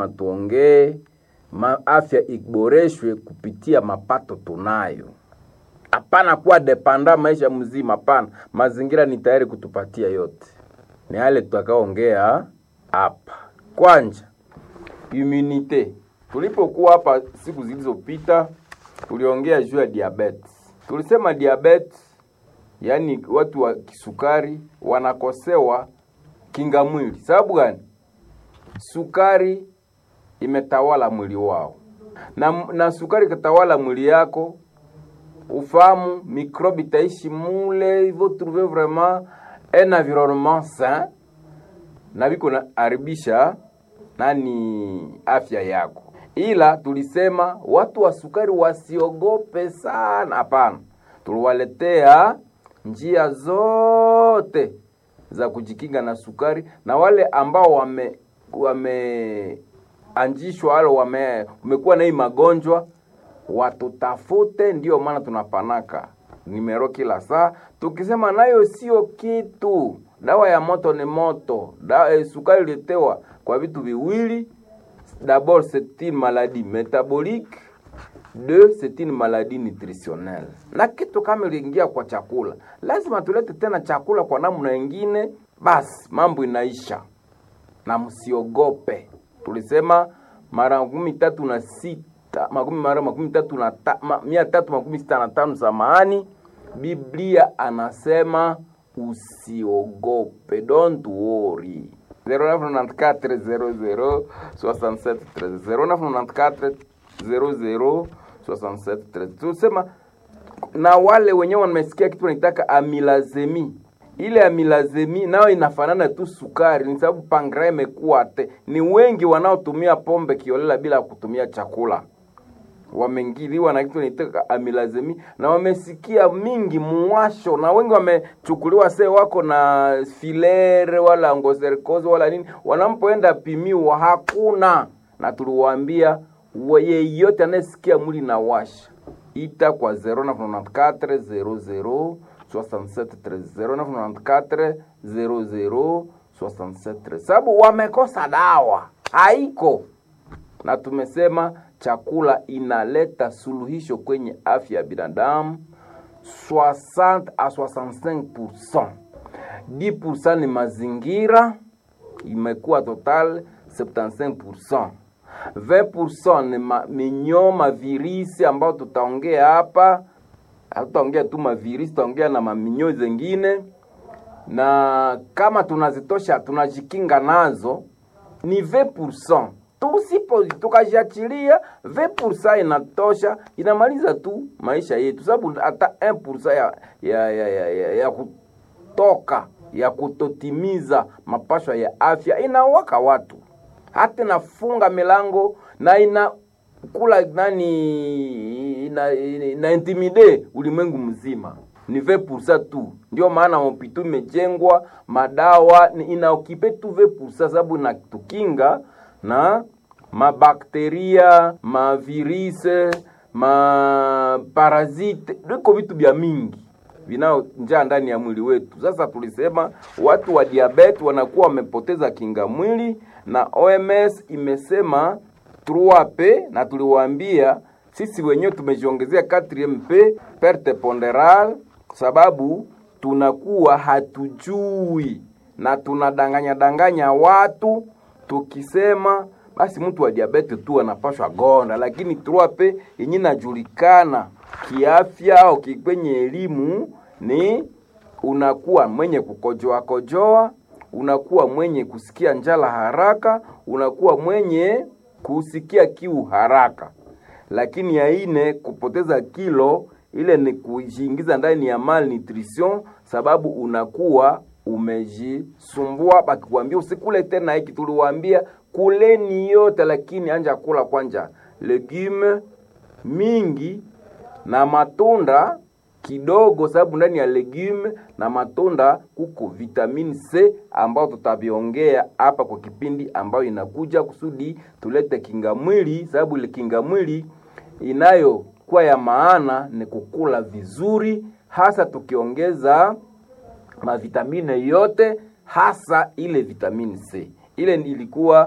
tuongee ma afya iboreshwe kupitia mapato tunayo, hapana kuwa depanda maisha mzima. Hapana, mazingira ni tayari kutupatia yote. Ni yale tutakaongea hapa. Kwanja immunite, tulipokuwa hapa siku zilizopita, tuliongea juu ya diabetes. Tulisema diabetes, yaani watu wa kisukari wanakosewa kinga mwili. Sababu gani? Sukari imetawala mwili wao, na, na sukari ikatawala mwili yako, ufahamu mikrobi itaishi mule, il faut trouver vraiment un environnement sain, na viko na haribisha nani afya yako. Ila tulisema watu wa sukari wasiogope sana, hapana. Tuliwaletea njia zote za kujikinga na sukari, na wale ambao wame wameanjishwa wale wame umekuwa na hii magonjwa watutafute. Ndio maana tunapanaka nimero kila saa tukisema nayo sio kitu. Dawa ya moto ni moto. Dawa, eh, sukari ilitewa kwa vitu viwili. D'abord c'est une maladie métabolique, deux c'est une maladie nutritionnelle. Na kitu kama iliingia kwa chakula, lazima tulete tena chakula kwa namna nyingine, basi mambo inaisha. Na msiogope, tulisema mara makumi tatu na sita makumi mara makumi tatu na ta, ma, mia tatu makumi sita na tano samahani, Biblia anasema usiogope, don't worry 0994 00 67 13 0994 00 67 13. Tusema na wale wenyewe wamesikia kitu wanaitaka amilazemi. Ile amilazemi nayo inafanana tu sukari, ni sababu pankrea imekuwa te. Ni wengi wanaotumia pombe kiolela bila kutumia chakula wamengiliwa na kitu naitaka amilazemi na wamesikia mingi muwasho, na wengi wamechukuliwa se wako na filere wala ngoserikozi wala nini, wanampoenda pimiwa hakuna. Na tuliwaambia yeyote anayesikia mwili na washa ita kwa 0994 00 67 0994 00 67 sababu wamekosa dawa, haiko na tumesema chakula inaleta suluhisho kwenye afya ya binadamu 60 a 65%. 10% ni mazingira, imekuwa total 75%. 20% ni ma, minyoma virisi ambao tutaongea hapa, hatutaongea tu mavirisi, tutaongea na maminyo zengine, na kama tunazitosha tunajikinga nazo ni 20% tusipo tukajiachilia 20% inatosha, inamaliza tu maisha yetu, sababu hata 1% ya, ya, ya, ya, ya, ya kutoka ya kutotimiza mapashwa ya afya inawaka watu, hata inafunga milango na ina kula nani ina, ina, ina intimide ulimwengu mzima ni 20% tu. Ndio maana hospitali imejengwa, madawa inaokipe tu 20% sababu inatukinga na mabakteria mavirise maparazite viko vitu vya mingi vinaojaa ndani ya mwili wetu. Sasa tulisema watu wa diabeti wanakuwa wamepoteza kinga mwili, na OMS imesema 3P, na tuliwaambia sisi wenyewe tumejiongezea 4MP perte ponderale, sababu tunakuwa hatujui na tunadanganya danganya watu tukisema basi mtu wa diabete tu anapashwa gonda, lakini 3P yenye inajulikana kiafya au kwenye elimu ni unakuwa mwenye kukojoa kojoa, unakuwa mwenye kusikia njala haraka, unakuwa mwenye kusikia kiu haraka. Lakini ya ine kupoteza kilo, ile ni kujiingiza ndani ya malnutrition, sababu unakuwa umejisumbua. Bakikwambia usikule tena hiki, tuliwaambia kuleni yote, lakini anja kula kwanja legume mingi na matunda kidogo, sababu ndani ya legume na matunda kuko vitamini C ambao tutaviongea hapa kwa kipindi ambayo inakuja, kusudi tulete kinga mwili, sababu ile kinga mwili inayokuwa ya maana ni kukula vizuri, hasa tukiongeza mavitamine yote, hasa ile vitamini C. Ile ilikuwa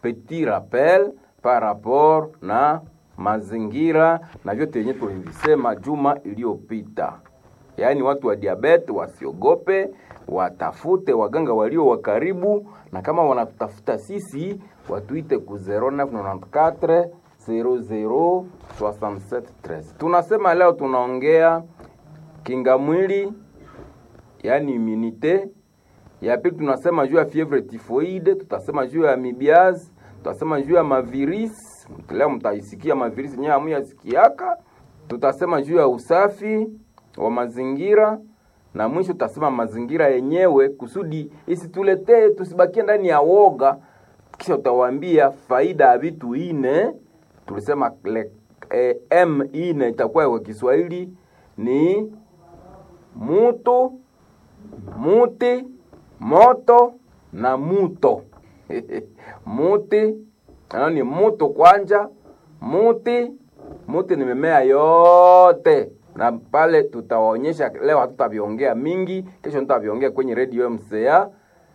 petit rappel par rapport na mazingira na vyote yenye tulivisema juma iliyopita. Yaani watu wa diabete wasiogope, watafute waganga walio wa karibu, na kama wanatafuta sisi watuite ku 0994 00 67 13. Tunasema leo tunaongea kinga mwili, yaani immunite. Ya pili tunasema juu ya fievre typhoide, tutasema juu ya amibiaz, tutasema juu ya mavirisi. Leo mtaisikia mavirisi nyewe hamuyasikiaka. Tutasema juu ya usafi wa mazingira na mwisho tutasema mazingira yenyewe kusudi isituletee tusibakie ndani ya woga. Kisha utawaambia faida ya vitu ine. Tulisema le, eh, m ine itakuwa kwa Kiswahili ni mutu, muti, moto na muto. muti ano ni mutu kwanja, muti muti ni mimea yote na pale tutawaonyesha leo, hatutaviongea mingi, kesho tutaviongea kwenye radio MCA.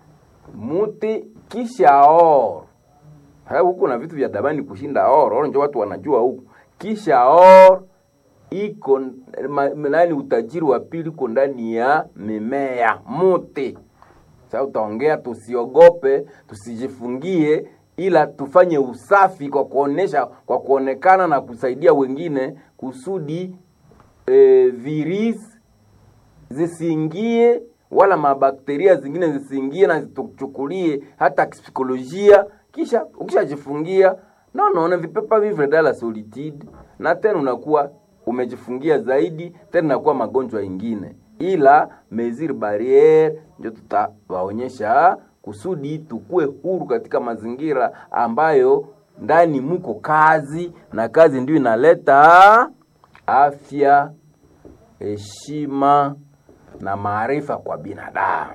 Muti kisha or huku na vitu vya dabani kushinda or or, ndio watu wanajua huku. Kisha or iko nani, utajiri wa pili uko ndani ya mimea muti. Sasa utaongea, tusiogope, tusijifungie ila tufanye usafi kwa kuonesha, kwa kuonekana na kusaidia wengine kusudi e, virus zisiingie wala mabakteria zingine zisiingie na zituchukulie hata psikolojia. Kisha ukishajifungia na unaona vipepa vivre dans la solitude, na tena unakuwa umejifungia zaidi, tena inakuwa magonjwa ingine, ila mesure barriere ndio tutawaonyesha kusudi tukue huru katika mazingira ambayo ndani muko kazi, na kazi ndio inaleta afya, heshima na maarifa kwa binadamu.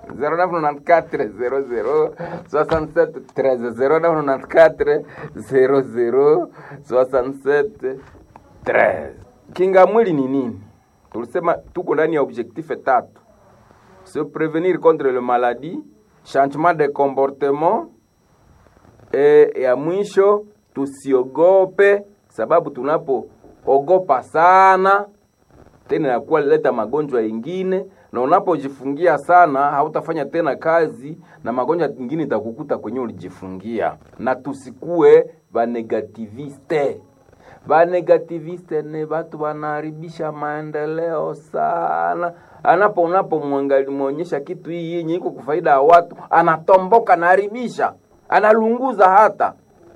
0994 Kinga mwili ni nini? Tulisema tuko ndani ya objectif tatu: se prevenir contre le maladie, changement de comportement e ya mwisho tusiogope, sababu tunapoogopa sana tena inakuwa leta magonjwa ingine, na unapojifungia sana hautafanya tena kazi na magonjwa ingine itakukuta kwenye ulijifungia. Na tusikue banegativiste. Banegativiste ni batu wanaharibisha maendeleo sana. Anapo unapomwangalia muonyesha kitu hii yenye iko kufaida ya watu, anatomboka naharibisha, analunguza hata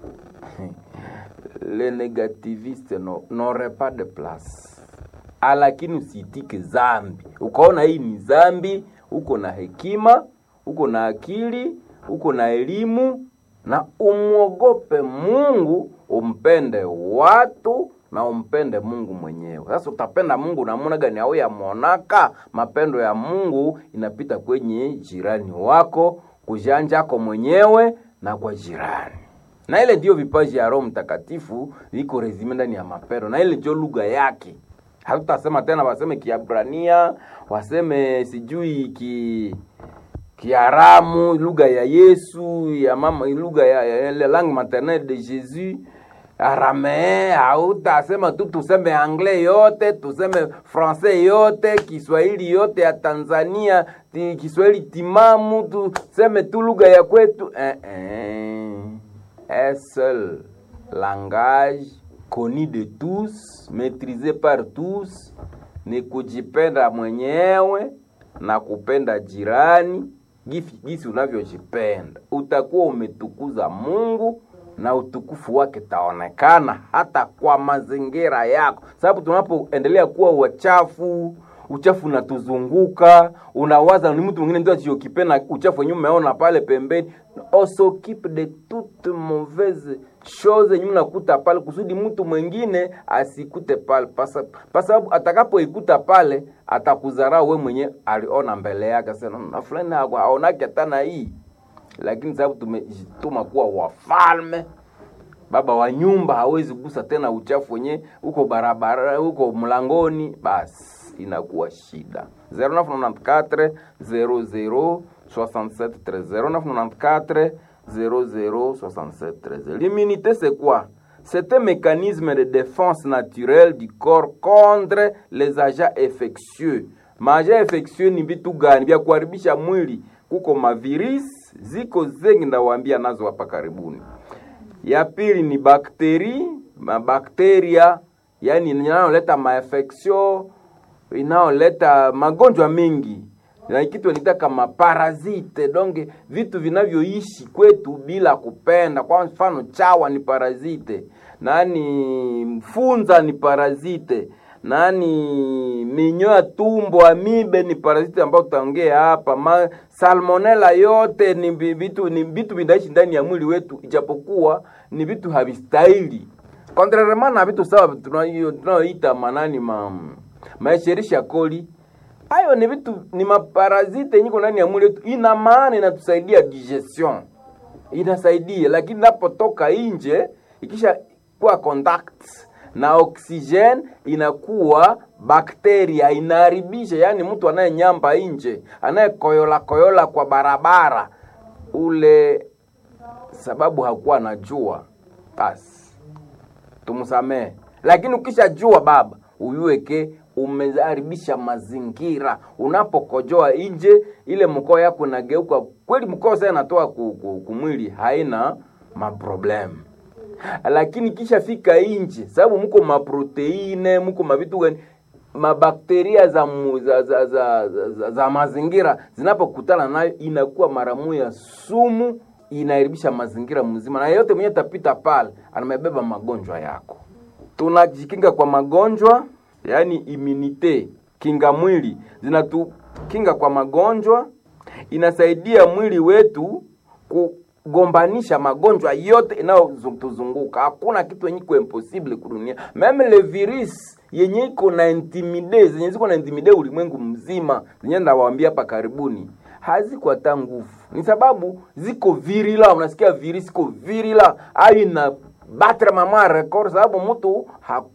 le négativiste n'aurait pas de place lakini usiitike zambi. Ukaona hii ni zambi, uko na hekima, uko na akili, uko na elimu, na umwogope Mungu, umpende watu na umpende Mungu mwenyewe. Sasa utapenda Mungu namuna gani? Au yamonaka mapendo ya Mungu inapita kwenye jirani wako, kujanjako mwenyewe na kwa jirani na ile ndiyo vipaji ya Roho Mtakatifu viko rezime ndani ya mapendo, na ile ndio lugha yake hatutasema tena waseme Kiabrania, waseme sijui ki Kiaramu, lugha ya Yesu ya mama, lugha ya, ya, ya langue maternelle de Jésus Aramee. Hautasema tu tuseme anglais yote, tuseme francais yote, Kiswahili yote ya Tanzania, ti, Kiswahili timamu, tuseme tu lugha ya kwetu eh, eh. Un seul langage connu de tous, maîtrisé par tous, ni kujipenda mwenyewe na kupenda jirani gisi unavyojipenda. Utakuwa umetukuza Mungu na utukufu wake taonekana hata kwa mazingira yako, sababu tunapoendelea kuwa wachafu uchafu unatuzunguka, unawaza ni mtu mwingine ndio asiokipenda uchafu wenyewe umeona pale pembeni. On s'occupe de toute mauvaise chose yenyewe unakuta pale, kusudi mtu mwingine asikute pale, kwa sababu atakapoikuta pale atakudharau we mwenye aliona mbele yake, sasa na fulani aonake tena hii. Lakini sababu tumejituma kuwa wafalme, baba wa nyumba hawezi kugusa tena uchafu wenye uko barabara, uko mlangoni, basi inakuwa shida. 0994 00 67 0994 0067 13. L'immunité, c'est quoi C'est un mécanisme de défense naturelle du corps contre les agents infectieux. Maagent infectieux ni vitu gani vya kuharibisha mwili? Kuko mavirus ziko zengi, ndawaambia nazo hapa karibuni. Ya pili ni bakteri, mabakteria yani inayoleta mainfection, inayoleta magonjwa mengi na kitu nitaka maparazite donge vitu vinavyoishi kwetu bila kupenda. Kwa mfano chawa ni parazite, nani mfunza ni parazite, nani minyo ya tumbo amibe ni parazite ambayo tutaongea hapa. Ma, salmonella yote ni vitu ni vitu vinaishi ndani ya mwili wetu, ijapokuwa ni vitu havistahili contrairement na vitu sawa tunayoita manani ma maesherisha koli hayo ni vitu ni maparazite nyiko ndani ya mwili wetu, ina maana inatusaidia digestion, inasaidia lakini napotoka nje ikisha kuwa contact na oxygen inakuwa bakteria inaharibisha. Yani mtu anayenyamba nje anayekoyola koyola kwa barabara ule, sababu hakuwa anajua, basi tumsamehe. Lakini ukishajua baba, uyueke umeharibisha mazingira. Unapokojoa nje, ile mkoo yako inageuka kweli, mkoo sasa inatoa kumwili, haina maproblemu. Lakini kisha fika nje, sababu mko maproteine, mko mavitu gani, mabakteria za, mu, za, za, za, za, za, za mazingira zinapokutana nayo inakuwa mara moja sumu, inaharibisha mazingira mzima, na yeyote mwenye tapita pale anamebeba magonjwa yako. Tunajikinga kwa magonjwa yaani immunite, kinga mwili zinatukinga kwa magonjwa, inasaidia mwili wetu kugombanisha magonjwa yote inayotuzunguka. Hakuna kitu yenye iko impossible kudunia, meme le virus yenye iko na intimide, zenye ziko na intimide ulimwengu mzima, zenye ndawaambia hapa karibuni haziko hata nguvu, ni sababu ziko virila. Unasikia virus iko virila, ayo ina batre mama record, sababu mtu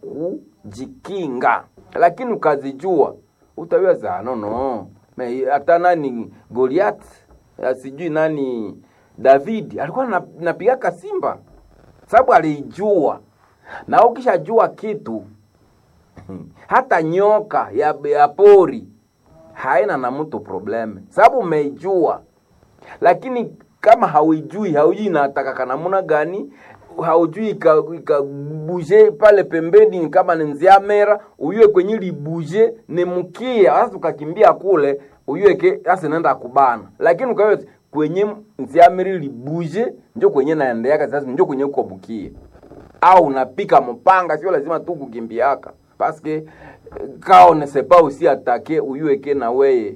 hakujikinga lakini ukazijua utaweza no no hata nani Goliath sijui nani David alikuwa napigaka simba sababu alijua. Na ukishajua kitu hata nyoka ya, ya pori haina na mtu probleme, sababu umeijua. Lakini kama hauijui, haujui inatakaka namuna gani haujui ikabuje ika pale pembeni, kama ni nziamera uyue kwenye libuje ni mkia sasa, ukakimbia kule uyue ke sasa naenda kubana, lakini ukawe kwenye nziamera libuje njo kwenye naendeaka sasa, njo kwenye uko bukie au unapika mpanga, sio lazima tu kukimbiaka paske kao ne sepa usi atake uyue ke na weye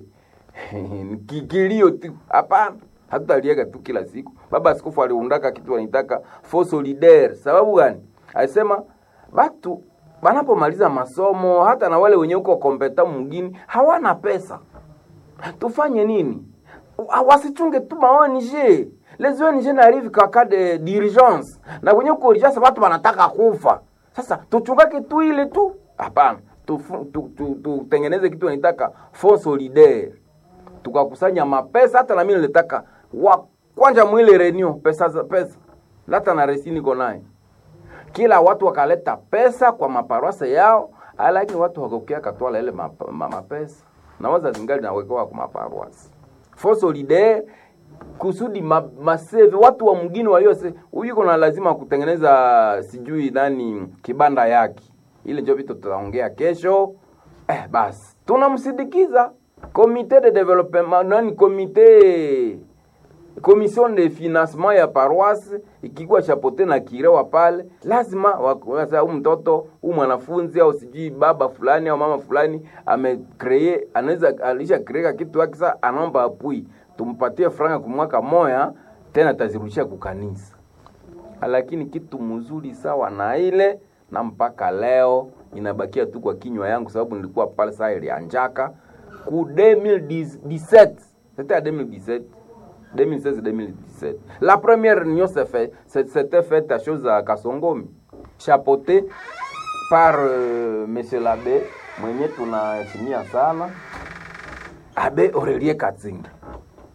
kikilio tu hapana hatutalieka tu kila siku. Baba Askofu aliundaka kitu wanaitaka fo solidaire. Sababu gani? Alisema batu banapomaliza masomo, hata na wale wenye uko kompeta mwingine hawana pesa, tufanye nini? Wasichunge tu maoni je les ONG n'arrive qu'en cas de d'urgence, na kwenye uko urgence watu wanataka kufa. Sasa tuchungake tu ile tu? Hapana, tutengeneze tu, tu, tu, kitu wanaitaka fo solidaire tukakusanya mapesa. Hata na mimi nilitaka wa kwanja mwile renew pesa za pesa lata na resini niko naye, kila watu wakaleta pesa kwa maparwase yao, lakini watu wakokea katwala ile mapesa ma, ma na waza zingali nawekewa kwa maparwase for solidaire kusudi ma, maseve watu wa mgini waliose huyu kuna lazima kutengeneza sijui nani kibanda yake, ile ndio vitu tutaongea kesho. Eh, basi tunamsindikiza komite de development nani komite commission de financement ya paroisse ikikuwa chapote na kirewa pale, lazima huyu mtoto huyu mwanafunzi au sijui baba fulani au mama fulani amekree, anaweza alisha kreka kitu yake, sasa anaomba apui, tumpatie franga kwa mwaka moya, tena atazirudishia kukanisa. Lakini kitu mzuri sawa na ile na mpaka leo inabakia tu kwa kinywa yangu, sababu nilikuwa pale saa ilianjaka ku 2017 c'était à 2017 2016-2017 la première réunion s'était faite à chose à Kasongomi chapeauté par euh, monsieur l'abbé mwenye tunaheshimia sana abe Aurelie Katzinga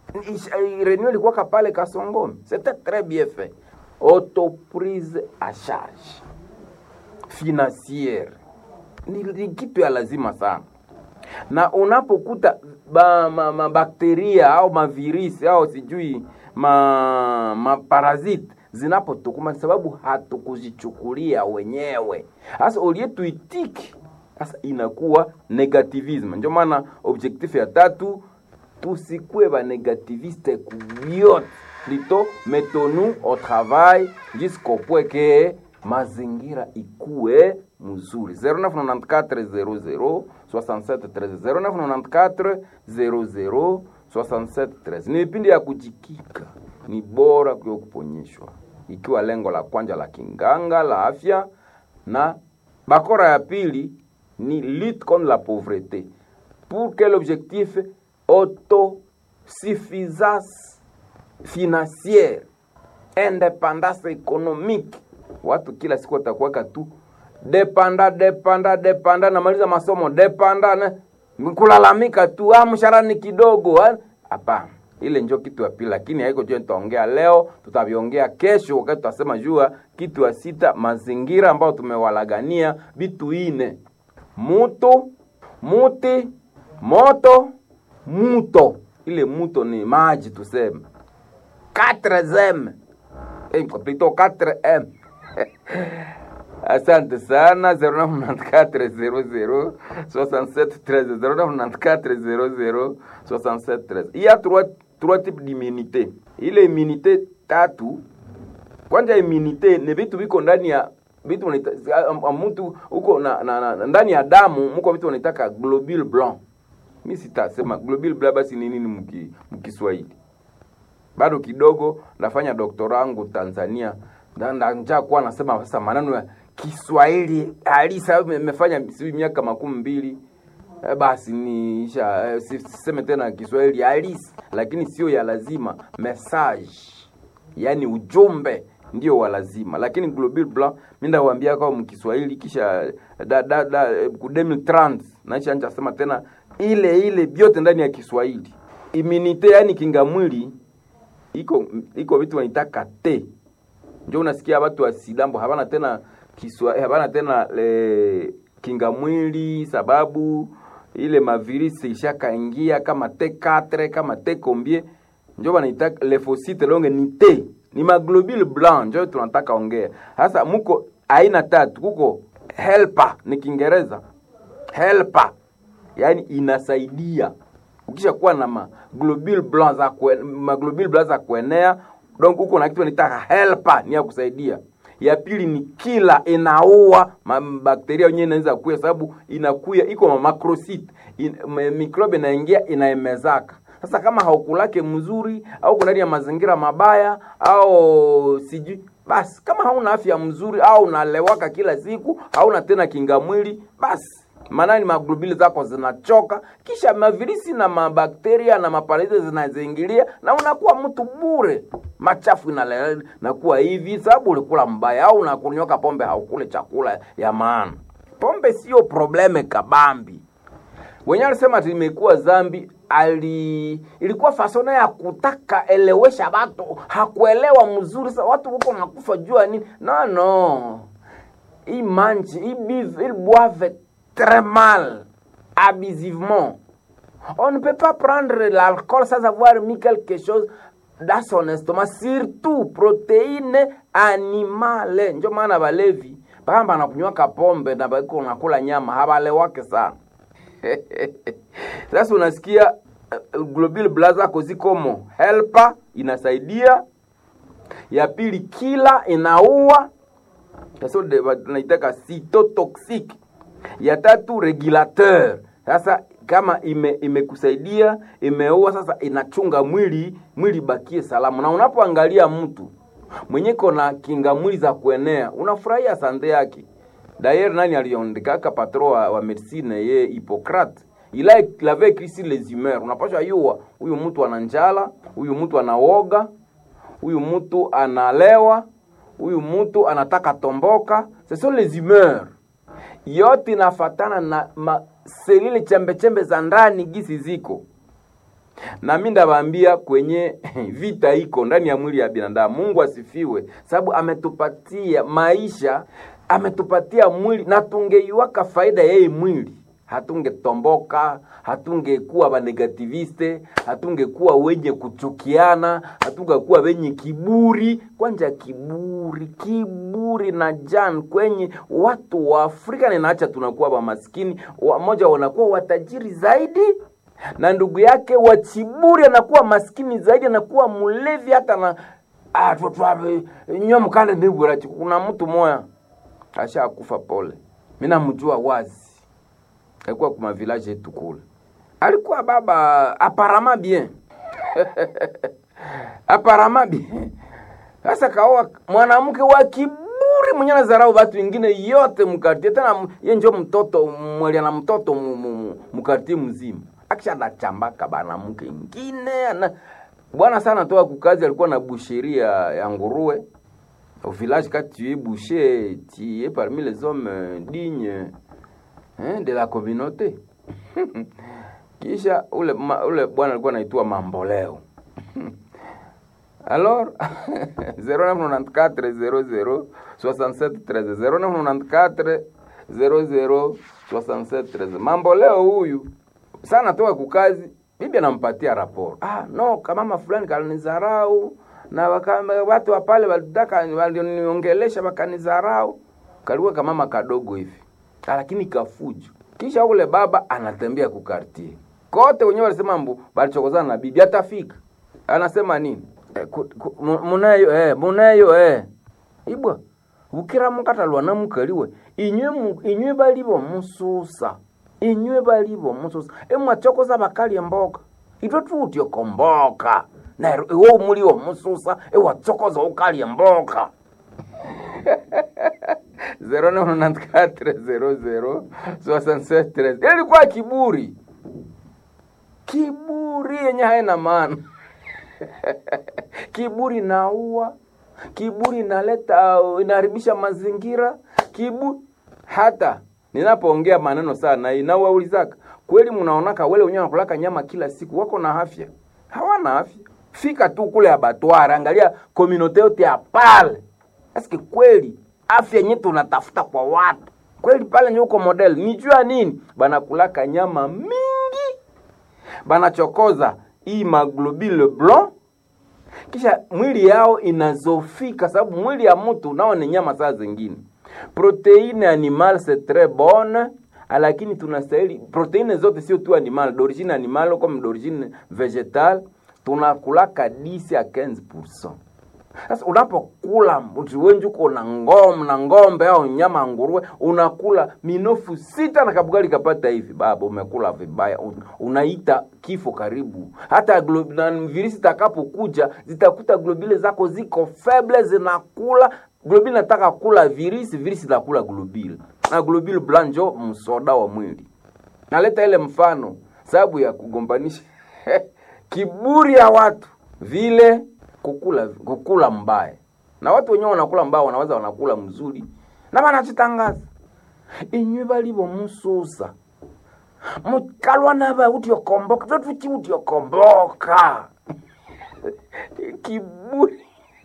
réunion ilikuwaka pale Kasongomi, c'était très bien fait. Autoprise à charge financière ni, ni kitu ya lazima sana, na unapokuta ba, ma, mabakteria au mavirisi au sijui ma, maparaziti zinapotukuma sababu hatukuzichukulia wenyewe. Sasa ulietuitiki sasa inakuwa negativisme. Ndio maana objectif ya tatu tusikue ba negativiste kubyote, plutôt mettons-nous au travail jusqu'au point que mazingira ikue mzuri 0994 0994 00 67 ni vipindi ya kujikika ni bora kuyo kuponyeshwa ikiwa lengo la kwanja la kinganga la afya na bakora ya pili ni lutte contre la pauvreté pour quel objectif autosuffisance financière independance économique watu kila siku watakuwaka tu depanda depanda depanda namaliza masomo depanda na kulalamika tu ah, mshahara ni kidogo hapana ile njo kitu ya pili lakini haiko jo nitaongea leo tutaviongea kesho wakati tutasema jua kitu ya sita mazingira ambayo tumewalagania vitu ine mutu muti moto muto ile muto ni maji tuseme 4m eh, plutôt 4m asante sana 0994 00 67 il y a trois, trois types d'immunité ile immunité tatu kwanja immunité ni vitu viko ndani ya vitu mtu huko na, na, na, ndani ya damu mko vitu wanaitaka globule blanc mi sitasema globule blanc basi ni nini mkiswahili bado kidogo nafanya doktora wangu Tanzania njaa kuwa nasema sasa maneno ya Kiswahili halisi nimefanya sijui miaka makumi mbili e, basi niisha e, siseme tena Kiswahili halisi, lakini sio ya lazima. Message yani ujumbe ndio wa lazima, lakini global blanc mimi ndawaambia kwa mkiswahili kisha da, da, da, ku 2030 naisha anja sema tena ile ile vyote ndani ya Kiswahili. Immunite yani kinga mwili iko iko vitu wanaitaka te njo unasikia watu wa sidambo habana tena kiswa habana tena le kinga mwili sababu ile mavirisi ishakaingia kama T4 kama T combien njo wanaitaka lymphocyte longe ni T ni maglobule blanc njo tunataka ongea sasa muko aina tatu kuko helper ni Kiingereza helper yani inasaidia ukisha kuwa na maglobule blanc za kuen, maglobule blanc za kuenea donc huko na kitu nitaka helper ni ya kusaidia ya pili ni kila inaua bakteria wenyewe inaweza kuya sababu inakuya iko ma macrocyte in, mikrobe inaingia inaemezaka sasa kama haukulake mzuri au kuna ndani ya mazingira mabaya au sijui basi kama hauna afya mzuri au unalewaka kila siku hauna tena kinga mwili basi maanani maglobuli zako zinachoka, kisha mavirisi na mabakteria na maparaizi zinaziingilia na unakuwa mtu bure, machafu inalele nakuwa hivi sababu ulikula mbaya au unakunyoka pombe, haukule chakula ya maana. Pombe sio probleme kabambi. Wenye alisema ati imekuwa zambi ali ilikuwa fasona ya kutaka elewesha watu, hakuelewa mzuri. Sasa watu huko nakufa jua nini? No, no, hii manji hii bive il boive très mal, abusivement. On ne peut pas prendre l'alcool sans avoir mis quelque chose dans son estomac, surtout protéines animales. Ndio maana balevi bakamba nakunywaka pombe na bako nakula nyama habalewake sana. Sasa unasikia uh, global blaza kozikomo helper inasaidia, ya pili kila inaua, sasa tunaitaka cytotoxique ya tatu regulateur. Sasa kama ime imekusaidia imeua, sasa inachunga mwili mwili bakie salama. Na unapoangalia mtu mwenye kona kinga mwili za kuenea, unafurahia sande yake. D'ailleurs nani aliondikaka patro wa, wa medicine ye Hippocrate il a il avait écrit sur les humeurs. Unapaswa yua huyu mtu ana njala, huyu mtu anaoga, huyu mtu analewa, huyu mtu anataka tomboka. Ce sont les humeurs yote inafatana na selile chembe chembe za ndani gisi ziko na mi ndabambia kwenye vita iko ndani ya mwili ya binadamu. Mungu asifiwe, sababu ametupatia maisha, ametupatia mwili, na tungeiwaka faida yeye mwili hatungetomboka, hatungekuwa banegativiste, hatungekuwa wenye kuchukiana, hatungekuwa wenye kiburi. Kwanja kiburi, kiburi na jan kwenye watu wa Afrika ninaacha tunakuwa wamaskini, wamoja wanakuwa watajiri zaidi na ndugu yake wa chiburi anakuwa maskini zaidi, anakuwa mlevi hata na ah, nyo mkande ndibura. Kuna mtu moya ashakufa, pole, mimi namjua wazi alikuwa kuma village yetu kule, alikuwa baba aparama bien aparama bien. Sasa kaoa mwanamke wa kiburi mwenye nazarau watu wengine yote mkartie, tena ye njo mtoto mwelia na mtoto mkartie mzima, akisha nachambaka banamke ingine ana bwana sana toa kukazi, alikuwa na busheria ya nguruwe au village quand tu es boucher tu es parmi les hommes dignes hein, de la communauté kisha ule ma, ule bwana alikuwa anaitwa Mamboleo alors 0994 00 67 13 0994 00 67 13 Mamboleo huyu sana toka kukazi, bibi anampatia raporo. Ah, no kamama fulani kalinizarau na waka, watu wa pale walitaka walioniongelesha wakanizarau. Kalikuwa kamama kadogo hivi lakini kafujo. Kisha ule baba anatembea kukartie kote, wenyewe walisema mbu balichokozana na bibi, atafika anasema nini? E, munayo eh, munayo eh ibwa ukira mukatalwa na mukaliwe inywe inywe balibo mususa inywe balibo mususa emwachokoza bakali emboka itwe tutyo komboka na iwo muliwo mususa ewatsokoza ukali emboka 0994006713 ilikuwa kiburi, kiburi yenye haina maana kiburi naua, kiburi inaleta inaharibisha mazingira, kiburi hata ninapoongea maneno sana inawaulizaka kweli, mnaonaka wale wenyewe wanakulaka nyama kila siku wako na afya? Hawana afya. Fika tu kule abatwara, angalia komunote yote ya pale, eske kweli afya yenye tunatafuta kwa watu kweli pale nye uko model nijua nini banakulaka nyama mingi banachokoza hii maglobule blanc kisha mwili yao inazofika sababu mwili ya mtu nao ni nyama saa zingine proteine animal c'est très bonne lakini tunastahili proteine zote sio tu animal d'origine animal comme d'origine végétale tunakulaka 10 à 15 sasa unapokula wenji uko na ngom na ngombe au nyama nguruwe, unakula minofu sita na kabugali kapata hivi, baba, umekula vibaya, unaita kifo karibu. Hata na virisi takapokuja zitakuta globile zako ziko feble, zinakula globile, nataka kula virisi, virisi nakula globile, na globile blanjo msoda wa mwili. Naleta ile mfano sababu ya kugombanisha kiburi ya watu vile kukula kukula mbaya na watu wenyewe wanakula mbaya, wanaweza wanakula mzuri na banachitangaza inywe balibo mususa mukalwa naba utiokomboka totuchi utiokomboka kiburi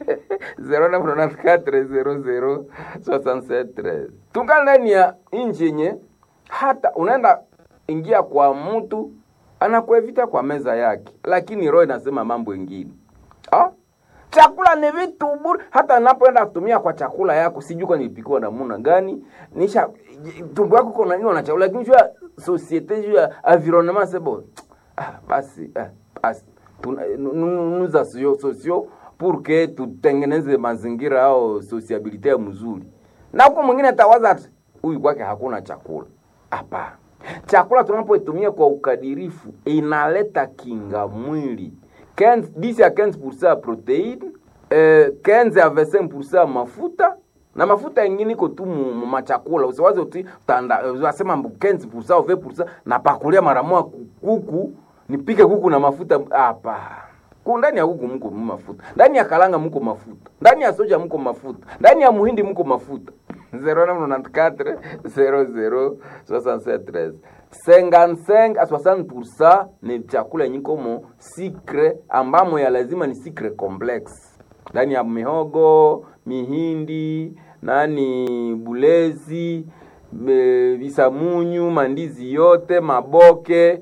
0994006713 tungali ndani ya inji yenye hata unaenda ingia kwa mtu anakuevita kwa meza yake, lakini roho inasema mambo ingine ha? chakula ni vitu bure. Hata napoenda kutumia kwa chakula yako, sijui kwa nilipikiwa namuna gani, nisha tumbo yako kuna nini na chakula, lakini jua societe juu ya environnement c'est bon. Ah, basi ah, basi nous associons sociaux pour que tutengeneze mazingira au sociabilite ya mzuri, na huko mwingine atawaza ati huyu kwake hakuna chakula. Hapana, chakula tunapoitumia kwa ukadirifu inaleta kinga mwili 15, 10 à 15% ya proteine eh, 15 à 25% ya mafuta na mafuta ingine iko tu mu machakula. Usiwaze uti tanda unasema 15% au 20% na pakulia mara moja kuku nipike kuku na mafuta hapa. Ndani ya kuku mko mafuta, ndani ya kalanga mko mafuta, ndani ya soja mko mafuta, ndani ya muhindi mko mafuta. 0994 00 67 13 55 a 60% ni chakula yenye komo sikre ambamo ya lazima ni sikre complex ndani ya mihogo mihindi nani bulezi me- visamunyu mandizi yote maboke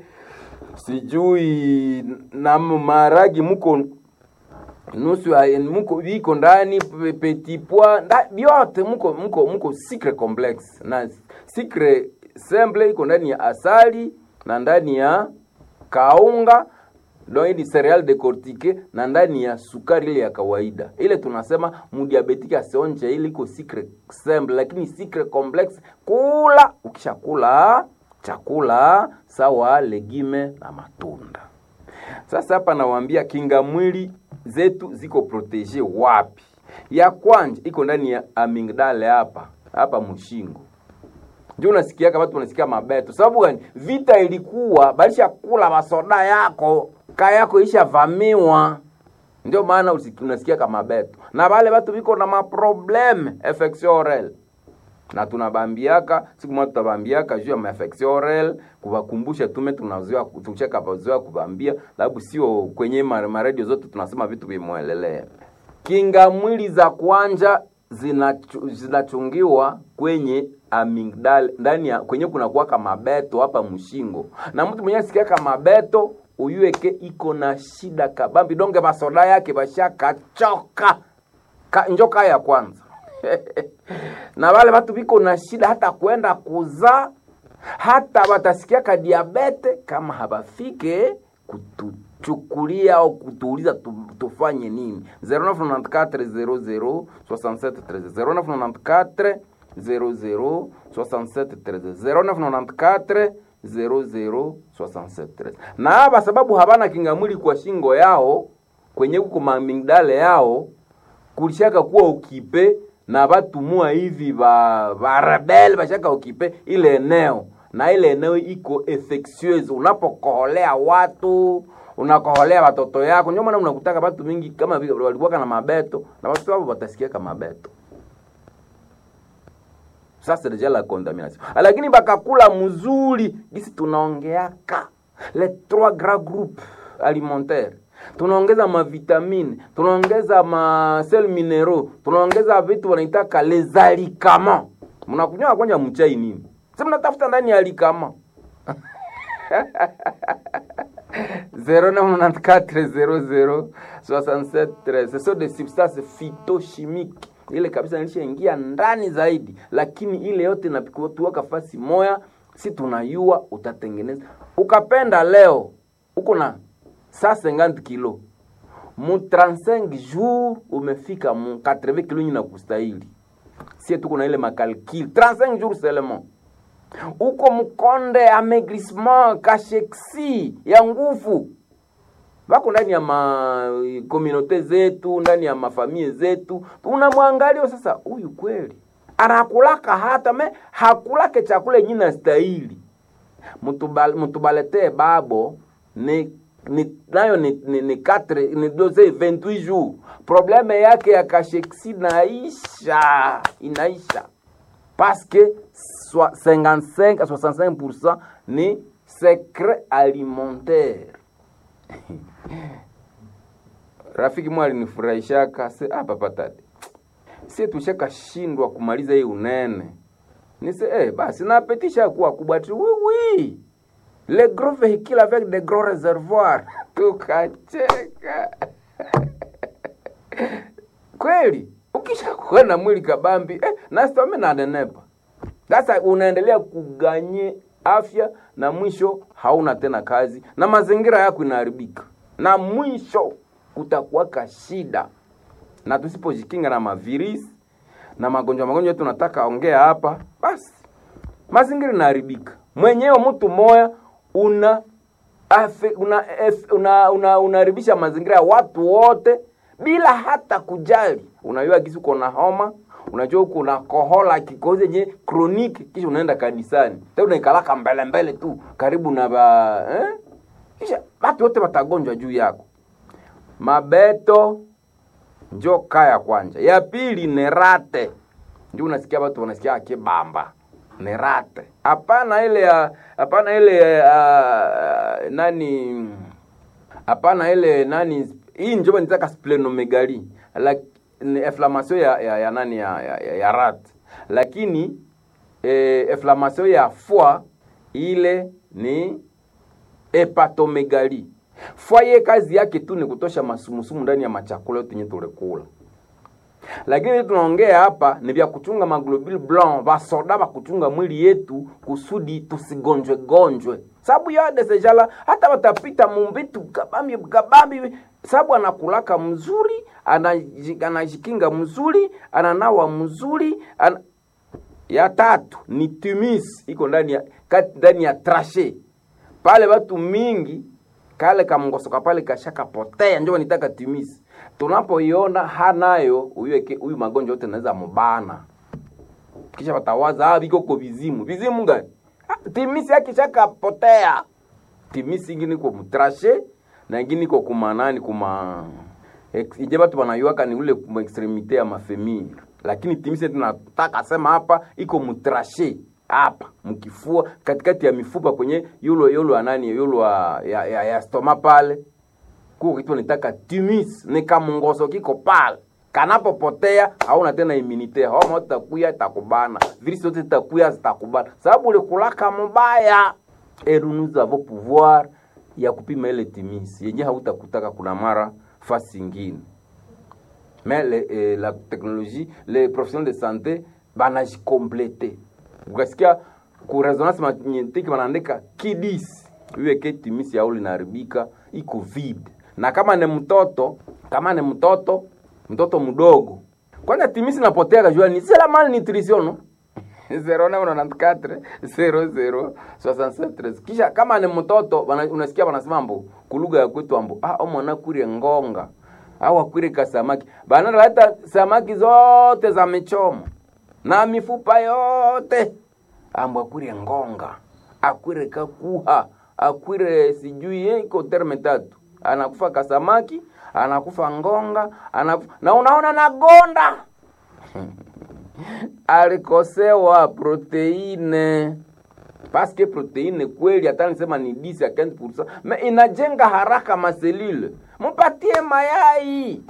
sijui na maragi muko nusu ya- muko viko ndani pe- petit pois nda- vyote muko muko muko secret complex na secret simple iko ndani ya asali na ndani ya kaunga donc hii ni cereal decortique na ndani ya sukari ile ya kawaida ile tunasema mudiabetiki asionje ile iko secret simple lakini secret complex kula ukishakula chakula sawa legime na matunda sasa hapa nawaambia kinga mwili zetu ziko protege wapi? Ya kwanja iko ndani ya amygdala hapa hapa mshingo, ndio unasikiaka watu wanasikia mabeto. Sababu gani? Vita ilikuwa balisha kula masoda yako kaya yako ishavamiwa, ndio maana usiki- unasikia kama beto, na wale watu viko na maprobleme infection orale na tunabambiaka siku moja tutabambiaka juu ya maafection orale kuwakumbusha tume tunazoea tucheka pazoea kubambia sababu sio kwenye ma- maradio zote tunasema vitu vimwelelea kinga mwili za kwanja zinachu- zinachungiwa kwenye amygdala ndani ya kwenye kuna kuwaka mabeto hapa mshingo na mtu mwenye asikiaka mabeto uyueke iko na shida kabambi donge masoda yake bashakachoka ka, njoka ya kwanza na wale watu viko na shida hata kwenda kuzaa hata watasikiaka diabete kama habafike kutuchukulia au kutuuliza tu, tufanye nini 0994 00 0994 00 00 na hapa sababu habana kingamwili kwa shingo yao kwenye kuko mamingdale yao kulishaka kuwa ukipe na batumua hivi ba barebel bashaka ukipe ile eneo na ile eneo iko infectieuse unapokoholea watu unakoholea watoto yako ndio maana unakutaka watu mingi kama vile walikuwa na mabeto na watu wao watasikia kama mabeto sasa deja la contamination lakini bakakula mzuri gisi tunaongeaka les trois grands groupes alimentaires tunaongeza mavitamine tunaongeza masel minero tunaongeza vitu wanaitaka les alicaments mnakunywa kwanja mchai nini si mnatafuta ndani ya alikama 0994006713 ce sont des substances phytochimiques ile kabisa nilishaingia ndani zaidi lakini ile yote napikutuwaka fasi moya si tunayua utatengeneza ukapenda leo uko na 150 kilo mu 35 jours umefika mu 80 kilo nyina kustahili sie tuko na ile makalkil 35 jours seulement uko mkonde amaigrissement kasheksi ya nguvu wako ndani ya makomunote zetu ndani ya mafamie zetu unamwangalia sasa huyu kweli anakulaka hata me hakulake chakula yenye na stahili Mutubal- mutubaletee babo ni ni nayo ni ni, ni, quatre, ni doze 28 jours probleme yake ya kasheksi naisha inaisha parce que soi- 55 à 65% ni secret alimentaire rafiki mwa alinifurahishaka se hapa patate sie tushakashindwa kumaliza hii unene nise eh, basi napetisha kuwa kubwa tu oui oui le gros véhicule avec de gros réservoirs tukacheka kweli ukisha kuwa na mwili kabambi eh, nasitome nanenepa sasa unaendelea kuganye afya na mwisho hauna tena kazi na mazingira yako inaharibika na mwisho kutakuwaka shida na tusipojikinga na mavirisi na magonjwa magonjwa yetu nataka ongea hapa basi mazingira inaharibika mwenyewe mtu moya una afe, una, ef, una, una, unaharibisha mazingira ya watu wote bila hata kujali unajua kisi uko na homa unajua uko na kohola kikozi yenye kroniki kisha unaenda kanisani tena unaikalaka mbele mbele tu karibu na ba eh? kisha watu wote watagonjwa juu yako mabeto njo kaya kwanja ya pili ni rate ndio unasikia watu wanasikia akibamba ni rate hapana ile ya hapana ile uh, nani hapana ile nani hii njoba nitaka splenomegali like, ni inflammation ya, ya, ya nani ya, ya, ya, ya rat lakini eh, inflammation ya foie ile ni hepatomegali foie ye kazi yake tu ni kutosha masumusumu ndani ya machakula yote yenye tulikula lakini tunaongea hapa ni vya kuchunga maglobule blanc vasoda va kuchunga mwili yetu kusudi tusigonjwe gonjwe sababu yade sejala hata watapita mumbitu kabambi kabambi sababu anakulaka mzuri anaji- anajikinga mzuri ananawa mzuri ana... ya tatu ni timis iko ndani ya kati ndani ya trashe pale watu mingi kale kamngosoka pale kashakapotea njo nitaka timisi tunapoiona hanayo huyu eke- huyu magonjwa yote naweza mubana kisha watawaza ah, viko ko vizimu vizimu gani ah, timisi akishakapotea timisi ingine iko mutrashe na ingine iko kumanani kuma ex- ije batu banayuaka ni ule kuma extremite ya mafemir lakini timisi tunataka sema hapa iko mutrashe hapa mkifua katikati ya mifupa kwenye yulo yulo anani yulo ya, ya, ya, ya stoma pale kuko kitu nitaka timis ni kamungoso kiko pale kanapopotea hauna tena immunite homa itakuya itakubana virisi zote zitakuya zitakubana sababu ulikulaka mubaya et nous avons pouvoir ya kupima ile timisi yenye hautakutaka kuna mara fasi ingine mais le, eh, la technologie les professionnels de santé banajikomplete ukasikia ku resonance magnetique wanaandika kidis iweke timisi yao linaharibika iko vide na kama ni mtoto kama ni mtoto mtoto mdogo kwanza timisi napotea kajua ni c'est la malnutrition no 0994 00 67 kisha kama ni mtoto wana- unasikia wanasema mbo kulugha ya kwetu ambo ah o mwana kurie ngonga au akwire kasamaki banaleta samaki zote za michomo na mifupa yote ambo akwire ngonga akwire kakuha akwire sijui eh, iko terme tatu anakufa kasamaki anakufa ngonga anakufa, na unaona nagonda alikosewa proteine paske proteine kweli hata nisema ni 10 ya 15% me inajenga haraka maselule mpatie mayai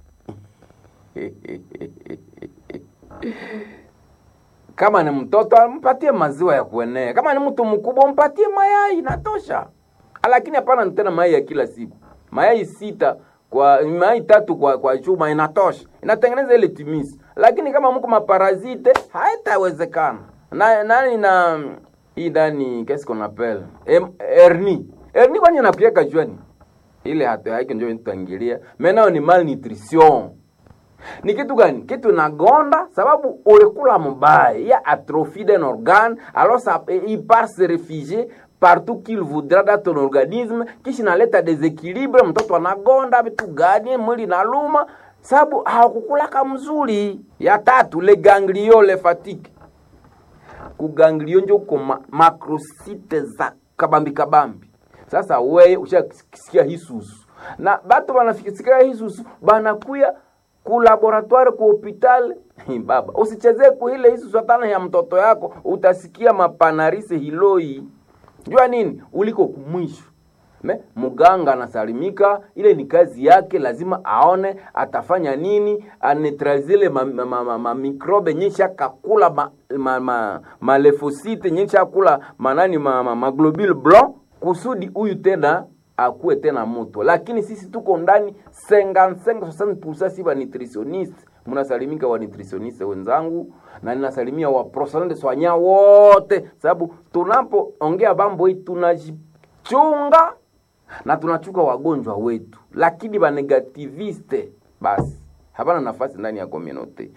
kama ni mtoto mpatie maziwa ya kuenea kama ni mtu mkubwa mpatie mayai inatosha lakini hapana tena mayai ya kila siku mayai sita kwa mayai tatu kwa kwa chuma inatosha inatengeneza ile timisi lakini kama mko maparazite haitawezekana na nani na hii ndani qu'est-ce qu'on appelle Em- hernie hernie kwani inapiaka juani ile hata haiko ndio nitaingilia menao ni malnutrition ni kitu gani kitu nagonda sababu ulikula mubaya ya atrophie d'un organe alors ça il part se réfugier partout qu'il voudra dans ton organisme kisha inaleta deséquilibre mtoto anagonda vitu gani mwili naluma sababu hawakukulaka mzuri ya tatu le ganglio le fatigue kuganglio njo uko ma, makrosite za kabambi kabambi sasa weye ushasikia hisusu na batu banafikisikia hisusu banakuya ku laboratoire ku hopital baba usichezee kuile hisusu hatana ya mtoto yako utasikia mapanarise hiloi jua nini uliko kumwisho me muganga anasalimika ile ni kazi yake lazima aone atafanya nini anetralizile mamikrobe ma, ma, ma, mikrobe nyesha kakula malefosite ma, ma, malefosite, nyesha kula manani ma, ma, ma globule blanc kusudi huyu tena akuwe tena moto lakini sisi tuko ndani 55 si ba nutritioniste mnasalimika wa nutritioniste wenzangu na ninasalimia wa professionnel de soignant wote sababu tunapoongea bambo hii tunajichunga na tunachuka wagonjwa wetu lakini banegativiste basi hapana nafasi ndani ya communauté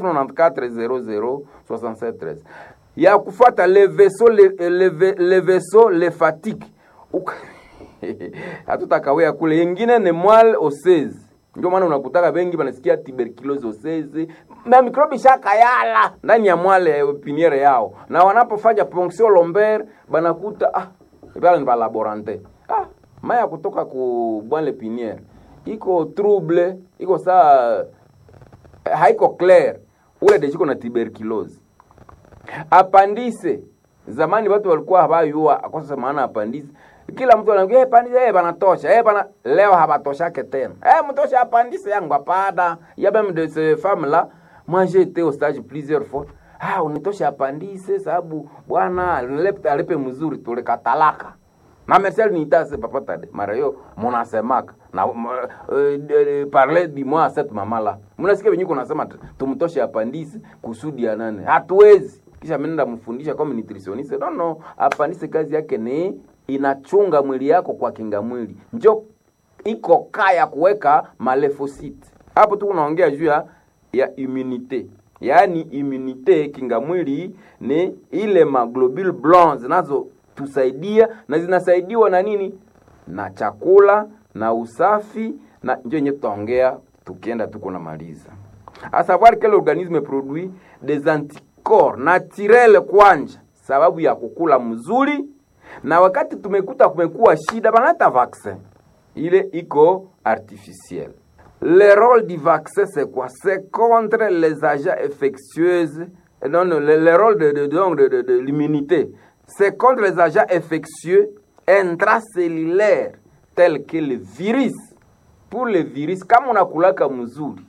0994006713 ya kufuata le vaisseau le, le, le, le vaisseau le fatigue Uka- hatutakawea kule yengine ni mwal osezi ndio maana unakutaka bengi banasikia tuberculose osezi na mikrobi shakayala ndani ya mwale eh, piniere yao na wanapofanya ponction lomber banakuta ah pale ni balaborante ah maya kutoka ku bwale piniere iko trouble iko saa haiko clair ule dejiko na tuberculose apandise zamani watu walikuwa habayua akosa maana apandise kila mtu anaongea hey, pandise hey, banatosha hey, bana leo habatoshake tena hey, mtosha apandise yangu hapana ya même de ces femmes là moi j'ai été au stage plusieurs fois ah unitosha apandise sababu bwana alipe alipe mzuri tulikatalaka na Marcel nitase papa tade mara hiyo munasemaka na uh, uh, parler du moi à cette maman là mnasikia venye kunasema tumtoshe apandise kusudi ya nane hatuwezi kisha mimi mfundisha kama nutritioniste no no apandise kazi yake ni inachunga mwili yako kwa kinga mwili njo iko kaya kuweka malefosite hapo tu unaongea juu ya ya immunite yaani immunite kinga mwili ni ile maglobule blanc zinazotusaidia na zinasaidiwa na nini na chakula na usafi na njo yenye tutaongea tukienda tuko namaliza a savoir que l'organisme produit des anticorps naturel kwanja sababu ya kukula mzuri na wakati tumekuta kumekuwa shida banata vaccin ile iko artificiel le rôle du vaccin c'est quoi c'est contre les agents infectieuses non, non le, le rôle de, de, de, de, de, de l'immunité c'est contre les agents infectieux intracellulaires tels que le virus pour le virus kama unakulaka mzuri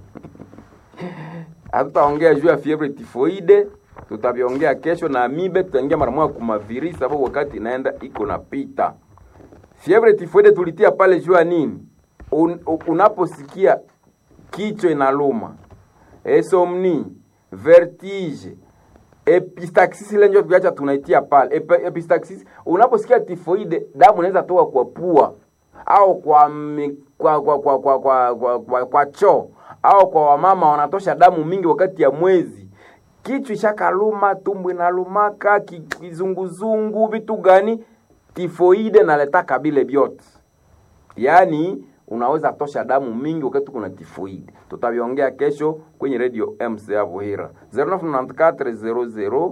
hatutaongea juu ya fievre tifoide tutaviongea kesho na amibe tutaingia mara moja kuma virus sababu wakati inaenda iko napita fievre tifoide tulitia pale juu ya nini Un, unaposikia kichwa inaluma esomni vertige epistaxis ile ndio tuacha tunaitia pale Ep, epistaxis unaposikia tifoide damu inaweza toka kwa pua au kwa mi, kwa kwa kwa kwa kwa, kwa, kwa, kwa choo au kwa wamama wanatosha damu mingi wakati ya mwezi kichwa ishakaluma tumbo inalumaka kizunguzungu vitu gani tifoide naletaka bile vyote yaani unaweza tosha damu mingi wakati kuna tifoide tutaviongea kesho kwenye radio mc ya vuhira 0994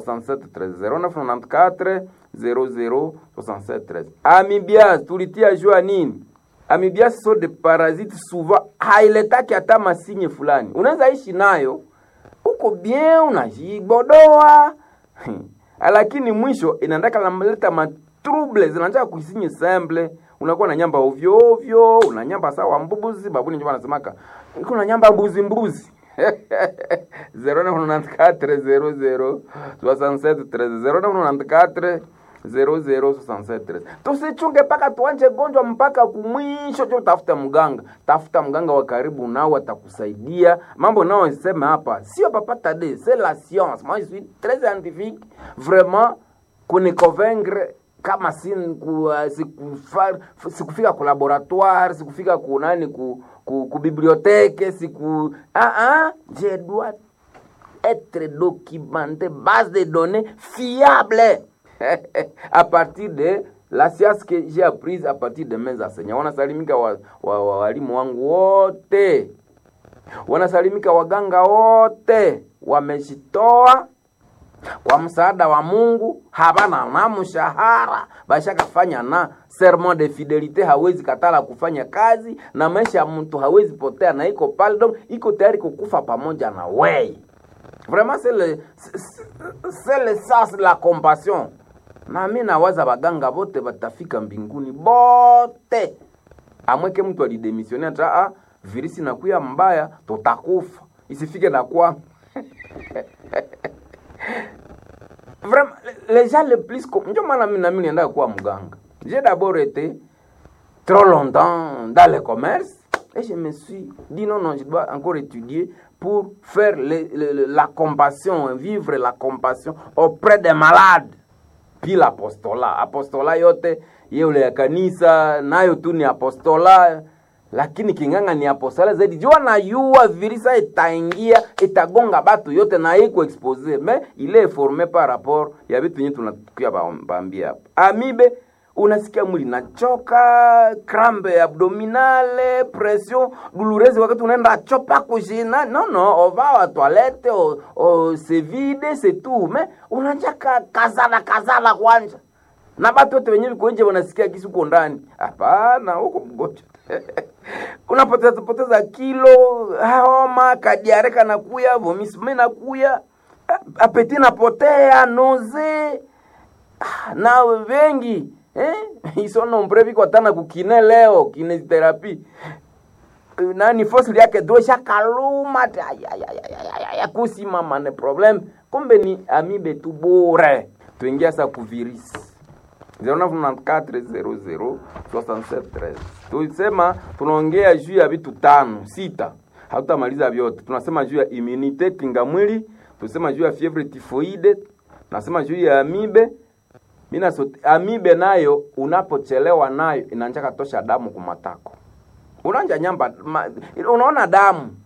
0994 00 amibias tulitia jua nini amibias so de parasite souvent hailetaki hata masinye fulani unaweza ishi nayo uko bien unajibodoa lakini mwisho inaendaka namleta matrouble zinataka kuisinye simple unakuwa na nyamba ovyo ovyo unanyamba sawa mbuzi babuni ndio wanasemaka kuna nyamba mbuzi mbuzi 0994 0067 tusichunge mpaka tuanje gonjwa mpaka kumwisho cho tafuta mganga tafuta mganga wa karibu nao atakusaidia mambo nao sema hapa sio papata de c'est la science moi je suis très scientifique vraiment kuniconvaincre kama si ku, uh, sikufa, sikufika ku laboratoire sikufika ku nani ku, ku, ku bibliothèque siku ah ah je dois être documenté base de données fiable à partir de la science que j'ai apprise à partir de mes enseignants wanasalimika walimu wa, wa, wa, wangu wote wanasalimika waganga wote wamejitoa kwa msaada wa Mungu, habana na mshahara, bashakafanya na serment de fidelite, hawezi katala kufanya kazi na maisha ya mtu hawezi potea, na iko pale donc iko tayari kukufa pamoja na wei. Vraiment c'est le c'est le sens la compassion. Na mimi nawaza baganga bote batafika mbinguni bote, amweke mtu alidemissione ata ah, virisi nakuya mbaya, tutakufa isifike na kwa vraiment les gens les plus ndio maana mimi nami nienda kuwa mganga j'ai d'abord été trop longtemps dans le commerce et je me suis dit non non je dois encore étudier pour faire le, le, la compassion vivre la compassion auprès des malades puis l'apostolat apostola yote yeule ya kanisa nayo tu ni apostola lakini kinganga ni apostola zaidi jua na yua virisa itaingia itagonga batu yote na iko expose me ile est formé par rapport ya vitu yenye tunakuya bambia hapa amibe unasikia mwili nachoka crampe abdominale pression douloureuse wakati unaenda chopa kushina no no ova wa toilette o, o se vide se tout me unanjaka kazala kazala kwanja na batu wote wenyewe viko nje wanasikia kisi uko ndani hapana huko mgonjwa unapoteza poteza kilo homa kadiare kanakuya vomisme nakuya apeti napotea noze Ah, na wengi eh? isonombre viko tana kukine leo kinesiotherapy nani fosili yake dosha kaluma ti- ay- ay- ay- ay- ay- ay- ay, kusimama ne problem kumbe ni amibe tu bure tuingia sa kuvirisi 0994006713 tulisema tunaongea juu ya vitu tano sita hatutamaliza vyote tunasema juu ya immunite kinga mwili tunasema juu ya fievre tifoide tunasema juu ya amibe mina sote, amibe nayo unapochelewa nayo inanjaka tosha damu kumatako unanja nyamba ma, unaona damu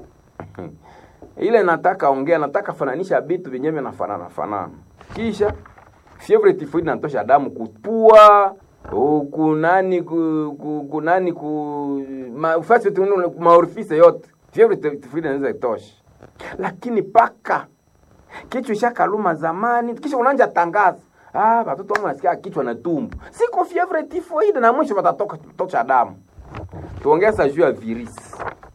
ile nataka ongea nataka fananisha vitu vyenyewe vinafanana fanana kisha fievre tifoid natosha damu kupua kunani ku, ku, kunani ku ma, fasi tu- maorifise yote fievre tifoid inaweza itosha lakini paka kichwa ishakaluma zamani kisha unanja tangaza ah watoto wangu nasikia kichwa na tumbo siko fievre tifoid na mwisho watatoka tosha damu tuongeza juu ya virisi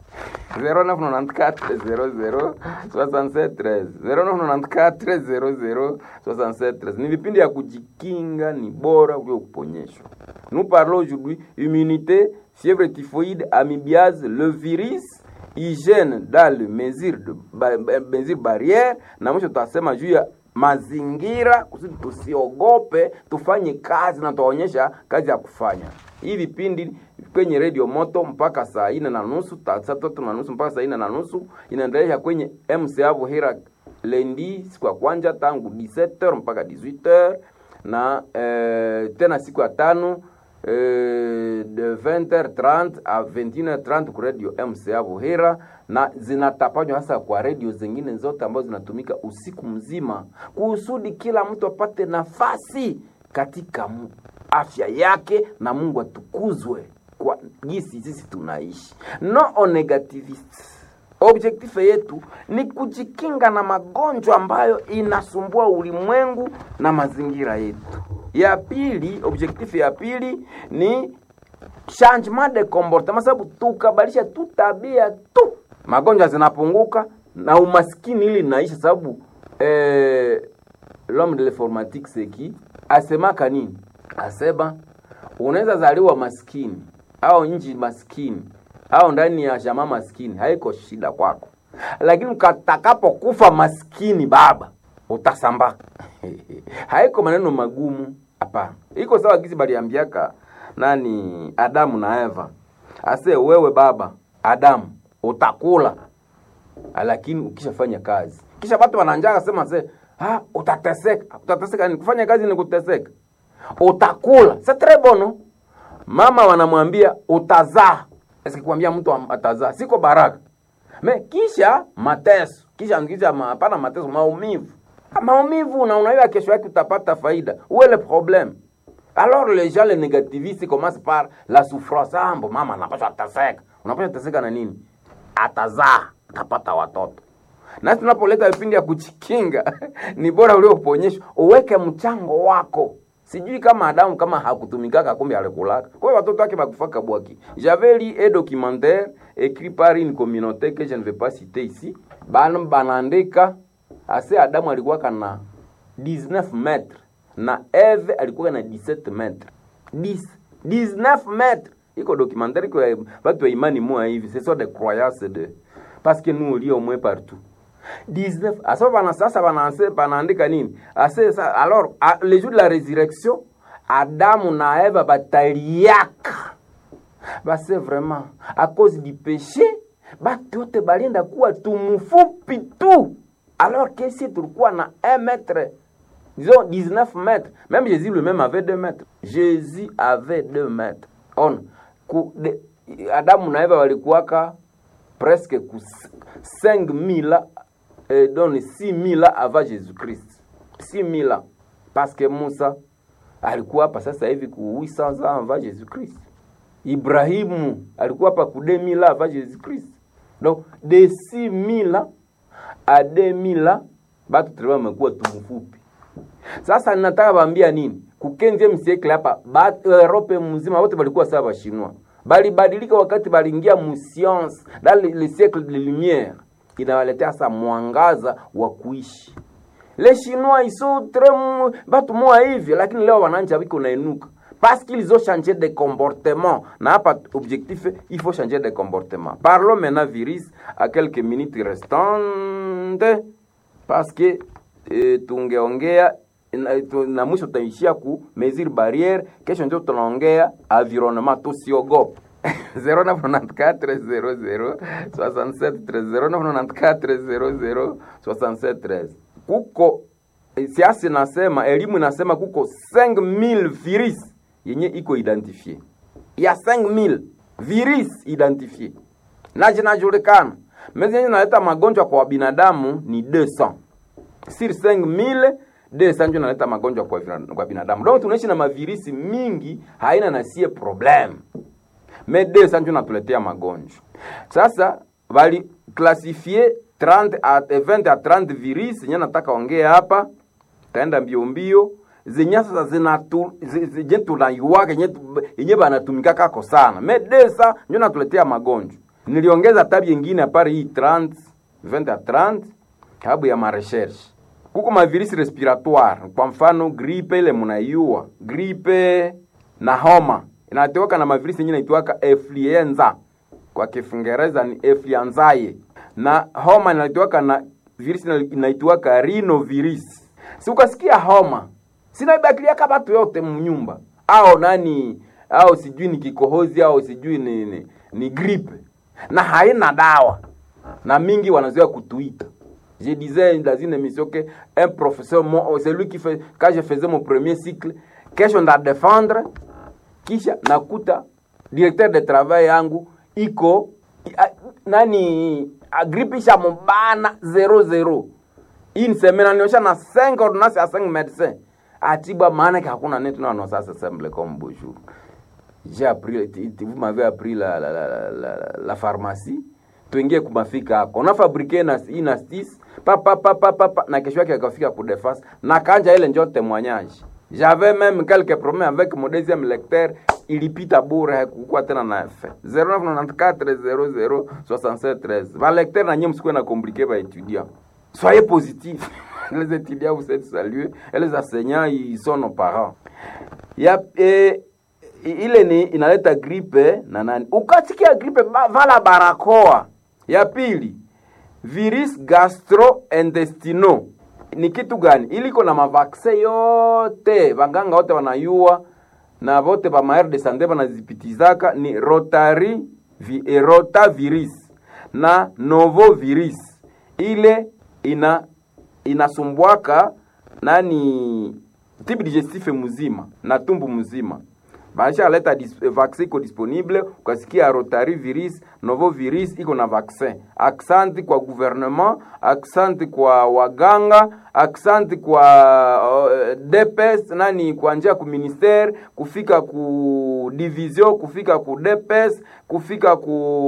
0994006713 ni vipindi ya kujikinga ni bora kuliko kuponyeshwa nous parlons aujourd'hui immunité fièvre typhoïde amibiase le virus hygiène dans le mesure de ba, ba, mesure barrière na mwisho tutasema juu ya mazingira kusudi tusiogope tufanye kazi na tuwaonyesha kazi ya kufanya hii vipindi kwenye redio moto mpaka saa ine na nusu ta- saa tatu na nusu mpaka saa ine na nusu inaendelea kwenye mca vuhira lendi siku ya kwanja tangu 17h mpaka 18h na eh, tena siku ya tano eh, de 20h30 a 21h30 ku radio mca vuhira na zinatapanywa hasa kwa redio zingine zote ambazo zinatumika usiku mzima kusudi kila mtu apate nafasi katika mu- afya yake na mungu atukuzwe kwa gisi sisi tunaishi no negativist objektife yetu ni kujikinga na magonjwa ambayo inasumbua ulimwengu na mazingira yetu ya pili objektife ya pili ni changement de comportement sababu tukabadilisha tu tabia tu magonjwa zinapunguka na umaskini ili naisha sababu eh, l'homme de l'informatique seki asemaka nini asema unaweza zaliwa maskini au nchi maskini au ndani ya jamaa maskini haiko shida kwako lakini ukatakapokufa maskini baba utasambaka haiko maneno magumu hapana iko sawa gisi baliambiaka nani adamu na eva ase wewe baba adamu utakula lakini ukishafanya kazi kisha watu wananjaka sema se ah, utateseka utateseka ni kufanya kazi ni kuteseka utakula c'est très bon no? mama wanamwambia utazaa sikwambia mtu am- atazaa siko baraka me kisha mateso kisha kisha ma- hapana mateso maumivu Ah, maumivu na unaiwa kesho yake utapata faida uwe le problème alors les gens les négativistes commencent par la souffrance ah, mbo mama anapaswa ateseka unapaswa ateseka na nini atazaa atapata watoto nasi tunapoleta vipindi ya kujikinga ni bora ulioponyeshwa uweke mchango wako sijui kama adamu kama hakutumikaka kumbe alikulaka kwa hiyo watoto wake bakufaka bwaki j'avais lu un documentaire écrit par une communauté que je ne vais pas citer ici bana banaandika ase adamu alikuwaka na 19 metre na eve alikuwa na 17 metre 10 19 metre iko documentaire iko ya batu ya imani moya hivi ce sont des croyances de parce que nous on lit au moins partout 19 asa bana sasa banaanse banaandika nini ase sa, alors a, le jour de la résurrection adamu na eva bataliaka base vraiment à cause du péché batu yote balienda kuwa tumufupi tu alors que si tulikuwa na 1 mètre disons 19 mètres même jésus lui-même avait 2 mètres jésus avait 2 mètres on ku, de, adamu na eva walikuwaka presque ku 5000 ans euh, donc 6000 ans avant jésus-christ 6000 ans parce que musa alikuwa hapa sasa hivi ku 800 ans avant jésus-christ ibrahimu alikuwa hapa ku 2000 ans avant jésus-christ donc de 6000 ans à 2000 ans batu tulikuwa wamekuwa tumufupi sasa ninataka waambia nini kukenzie msiekle hapa ba- Europe mzima wote walikuwa sawa bashinwa balibadilika wakati baliingia mu science dans le, le siècle de lumière inawaletea sasa mwangaza wa kuishi les chinois ils sont très mu- batu moa hivi lakini leo wananja wiko nainuka parce qu'ils ont changé de comportement na hapa objectif il faut changer de comportement parlons maintenant virus à quelques minutes restantes parce que e, tungeongea na, tu- na mwisho tutaishia ku mesure barriere kesho ndio tunaongea environnement tusiogope 0994006713 kuko eh, siasa inasema elimu inasema kuko 5000 virus yenye iko identifie ya 5000 virus identifie na zinajulikana mezi yenye inaleta magonjwa kwa binadamu ni 200 sur 5000 200 ndio inaleta magonjwa kwa, vina- kwa binadamu donc tunaishi na mavirisi mingi haina na sie problem me 200 ndio natuletea magonjwa sasa bali klasifie 30 a 20 a 30 virus yenye nataka ongea hapa taenda mbio mbio zenye sasa zinatu zi- zenye tunaiwaka yenye tu- yenye banatumika kako sana me desa ndio natuletea magonjwa niliongeza tabi yengine apare hii 30 20 a 30 sababu ya marecherche kuko mavirisi respiratoire kwa mfano gripe ile mnaiua gripe na homa inateweka na mavirisi yenye inaitwaka influenza kwa kiingereza ni influenzae na homa inaitwaka na virisi ina- inaitwaka rhinovirus si ukasikia homa sinaibakiliaka batu yote mnyumba au nani au sijui ni kikohozi au sijui ni, ni, ni gripe na haina dawa na mingi wanazoea kutuita je disais dans une émission que un professeur mon, celui qui fait quand je faisais mon premier cycle kesho nda défendre kisha nakuta directeur de travail yangu iko a, nani agripe isha mubana 00 hii ni semaine aniosha na 5 ordonnance ya 5 médecins atibwa maana que hakuna netu na non ça c'est simple comme bonjour j'ai appris t- t- vous m'avez appris la la, la, la, la, la pharmacie tuingie kumafika hako unafabrike na hii na stis pa pa pa pa pa, pa na kesho yake akafika ku defense na kanja ile njo témoignage j'avais même quelques problèmes avec mon deuxième lecteur ilipita bure hakukuwa tena na effet 0994006713 va lecteur na nyinyi msikuwe na compliqué ba étudiant soyez positifs les étudiants vous êtes salués et les enseignants ils sont nos parents ya eh, ile ni inaleta gripe na nani ukasikia gripe ba- vala barakoa ya pili virus gastrointestinal ni kitu gani ili iko na mavaksin yote vanganga wote wanayua na vote va maere de sante vanazipitizaka ni rotari vi, eh, rotavirus na novovirus ile ina inasumbwaka nani tibi digestif mzima na tumbu mzima bashaleta dis- vaccin iko disponible ukasikia rotari virus novo virus iko na vaccin aksanti kwa gouvernement aksanti kwa waganga aksanti kwa uh, dps nani kuanjia ku ministere kufika ku division kufika ku dps kufika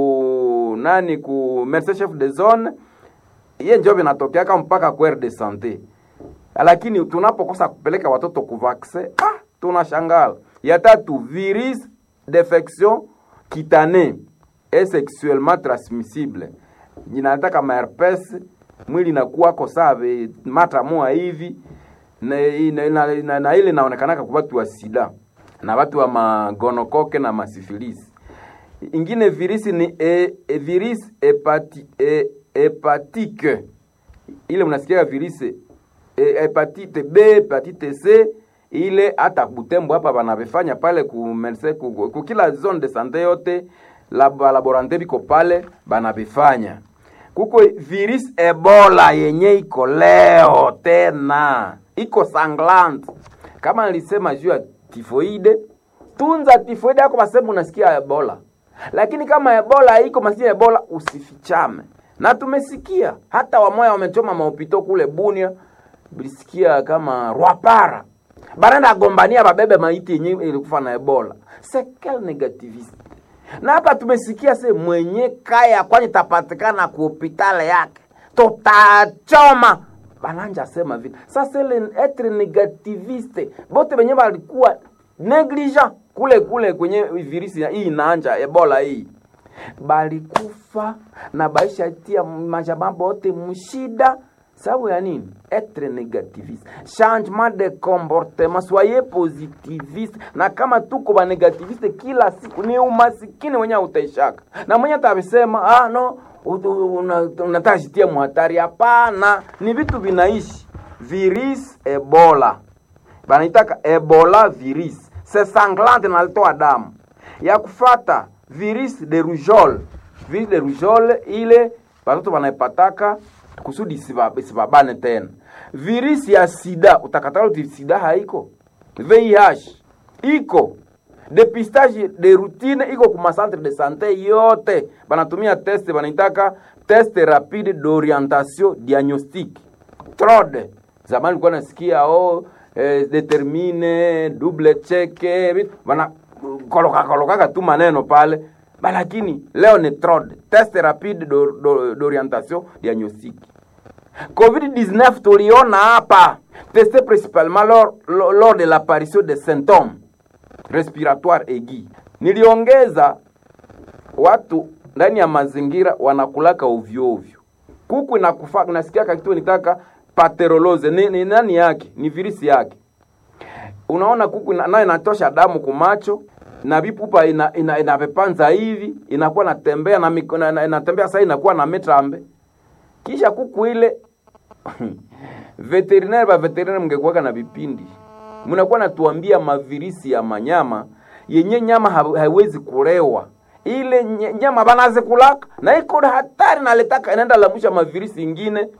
ku nani ku médecin chef de zone iye njo vinatokeaka mpaka ku de sante lakini tunapokosa kupeleka watoto kuvaksin ah, tunashangala ya tatu virus d'infection cutanée et sexuellement transmissible inataka maherpes mwili inakuwako save mata moa hivi na, na, na, na, na ile inaonekanaka kwa watu wa sida na watu wa magonokoke na masifilisi ingine virisi ni e, e, virus hepati, e, hepatike ile mnasikia virisi e, hepatite B, hepatite C ile hata Butembo hapa banavifanya pale ku mense ku, ku kila zone de sante yote lab, laborante biko pale banavifanya. Kuko virus Ebola yenye iko leo tena iko sanglant, kama nilisema juu ya tifoide, tunza tifoide yako masemu unasikia Ebola, lakini kama Ebola iko masia Ebola usifichame, na tumesikia hata wamoya wamechoma maupito kule Bunia bilisikia kama Rwapara barenda agombania babebe maiti yenye ilikufa na Ebola. Sekel negativist. Na hapa tumesikia se mwenye kaya kwani tapatikana ku hospitali yake tutachoma bananja sema vile sasa ile etre negativiste bote benye balikuwa negligent kule kule kwenye virisi hii inaanja Ebola hii balikufa na baisha tia majambo yote mshida sababu ya nini etre négativiste changement de comportement soyez positiviste na kama tuko ba negativiste kila siku ni umasikini wenye utaishaka na mwenye atabisema ah no unataka jitia muhatari hapana ni vitu vinaishi virus ebola banaitaka ebola virus se sanglante nalitoa damu ya kufata virus de rougeole virus de rougeole ile batoto banaipataka kusudi isibabane tena virus ya sida utakatala uti sida haiko VIH iko depistage de routine iko kuma centre de santé yote banatumia test banaitaka test rapide d'orientation diagnostique TROD zamani ulikuwa nasikia oh, eh, determine double check bana koloka kolokaka tu maneno pale lakini leo ni TROD test rapide d'orientation diagnostique COVID-19 tuliona hapa testé principalement lors, lors de l'apparition des symptômes respiratoire aigu. Niliongeza watu ndani ya mazingira wanakulaka ovyo ovyo, kuku inakufa, nasikia kitu nitaka paterolose ni, ni nani yake ni virisi yake. Unaona kuku nayo inatosha damu kumacho na vipupa ina, ina, inapepanza hivi inakuwa natembea na, na, na inatembea sasa inakuwa na metrambe kisha kuku ile veterinaire ba veterinaire mngekuwaka na vipindi mnakuwa natuambia mavirisi ya manyama yenye nyama haiwezi kulewa ile nyama banazikulaka na iko hatari naletaka inaenda lamusha mavirisi ingine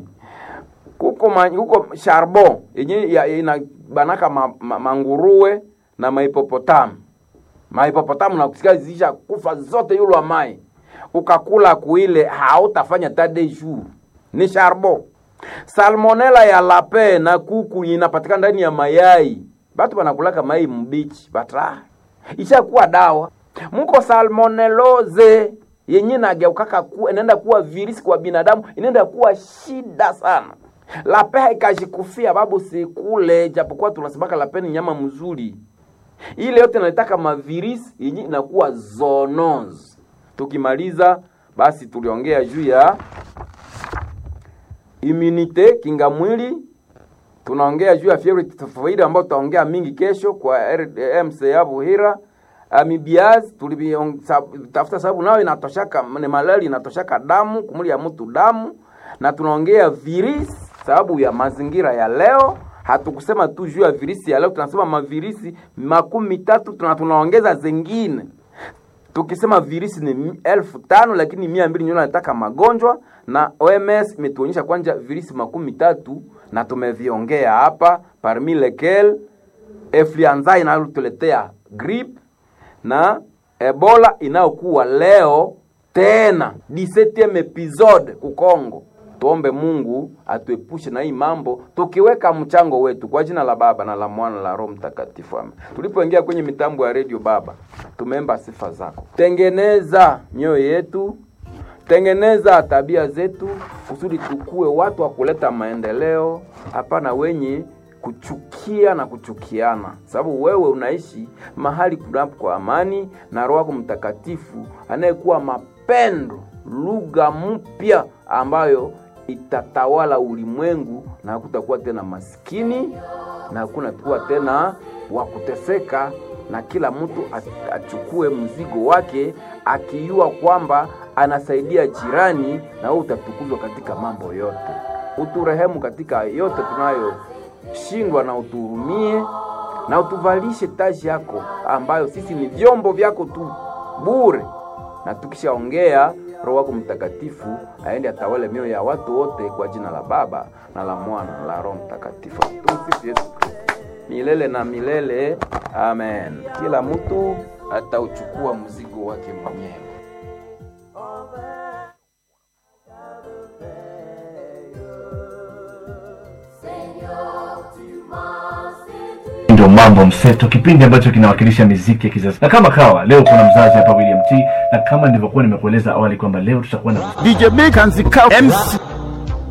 kuko ma, kuko charbon yenye ya, ina banaka ma, ma, manguruwe na maipopotamu maipopotamu nakusikia zisha kufa zote yulwa mai ukakula kuile hautafanya tade jour ni charbon salmonela ya lape na kuku inapatikana ndani ya mayai batu banakulaka mai mbichi batra ishakuwa dawa muko salmonelloze yenye nageukaka ku, inaenda kuwa virisi kwa binadamu inaenda kuwa shida sana lape haikajikufia babu sikule japokuwa tunasemaka lape ni nyama mzuri ile yote naitaka mavirisi yenye inakuwa zoonose tukimaliza basi tuliongea juu ya immunite kinga mwili tunaongea juu ya fievre tifoide ambayo tutaongea mingi kesho kwa MCA Buhira amibiaz tulitafuta sababu nayo inatoshaka ni malaria inatoshaka damu kumuli ya mtu damu na tunaongea virisi sababu ya mazingira ya leo hatukusema tu juu ya virisi ya leo tunasema mavirisi makumi tatu tuna tunaongeza zingine tukisema virisi ni elfu tano lakini mia mbili ndio nataka magonjwa na OMS imetuonyesha kwanja virisi makumi tatu na tumeviongea hapa parmi lequel influenza inayotuletea grip na ebola inayokuwa leo tena 17 episode kukongo tuombe mungu atuepushe na hii mambo tukiweka mchango wetu kwa jina la baba na la mwana la roho mtakatifu amen tulipoingia kwenye mitambo ya redio baba tumeemba sifa zako tengeneza mioyo yetu tengeneza tabia zetu kusudi tukue watu wa kuleta maendeleo hapana wenye kuchukia na kuchukiana sababu wewe unaishi mahali kunapo kwa amani na roho yako mtakatifu anayekuwa mapendo lugha mpya ambayo itatawala ulimwengu na hakutakuwa tena maskini na hakuna kuwa tena wa kuteseka na kila mtu achukue mzigo wake akijua kwamba anasaidia jirani na wewe utatukuzwa katika mambo yote uturehemu katika yote tunayoshindwa na utuhurumie na utuvalishe taji yako ambayo sisi ni vyombo vyako tu bure na tukishaongea roho wako mtakatifu aende atawale mioyo ya watu wote kwa jina la baba na la mwana na la roho mtakatifu tumsifu yesu kristo milele na milele amen kila mtu atauchukua mzigo wake mwenyewe ndio mambo mseto kipindi ambacho kinawakilisha miziki ya kizazi na kama kawa leo kuna mzazi hapa william t na kama nilivyokuwa nimekueleza awali kwamba leo tutakuwa na DJ Big and the Cow MC